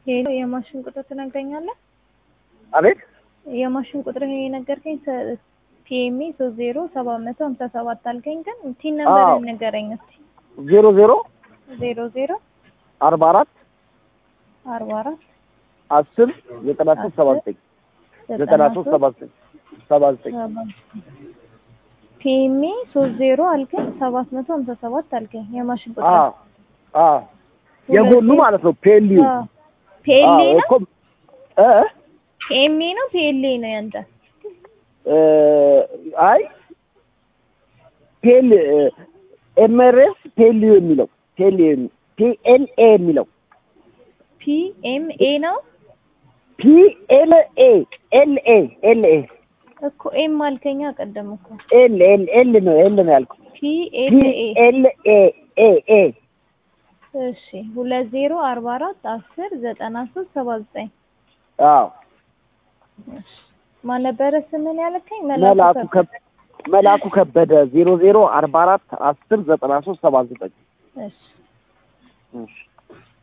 ሄሎ የማሽን ቁጥር ትነግረኛለህ? አቤት የማሽን ቁጥር ይሄ የነገርከኝ ፒኤምኤ ሶስት ዜሮ ሰባት መቶ ሀምሳ ሰባት አልከኝ፣ ግን ቲን ነምበር አዎ። ንገረኝ እስኪ። ዜሮ ዜሮ ዜሮ ዜሮ አርባ አራት አርባ አራት አስር ዘጠና ሶስት ሰባ ዘጠኝ ዘጠና ሶስት ሰባ ዘጠኝ ሰባ ዘጠኝ ፒኤምኤ ሶስት ዜሮ አልከኝ፣ ሰባት መቶ ሀምሳ ሰባት አልከኝ። የማሽን ቁጥር አዎ አዎ የጎኑ ማለት ነው ፔሊዩ ፒኤልኤ ነው እኮ እ ፒኤምኤ ነው ፒኤልኤ ነው ያንተ? እ አይ ፔል ኤምአርኤስ ፔሊዩ የሚለው ፔሊዩ ፒኤልኤ የሚለው ፒኤምኤ ነው ፒኤልኤ ኤልኤ ኤልኤ እኮ ኤም አልከኛ ቀደም እኮ ኤል ኤል ኤል ነው ኤል ነው ያልኩት ፒኤልኤ ፒኤልኤ ኤ ኤ እሺ ሁለት ዜሮ አርባ አራት አስር ዘጠና ሶስት ሰባ ዘጠኝ አዎ ማን ነበረ ስምን ያለከኝ? መላኩ ከበደ መላኩ ከበደ ዜሮ ዜሮ አርባ አራት አስር ዘጠና ሶስት ሰባ ዘጠኝ እሺ እሺ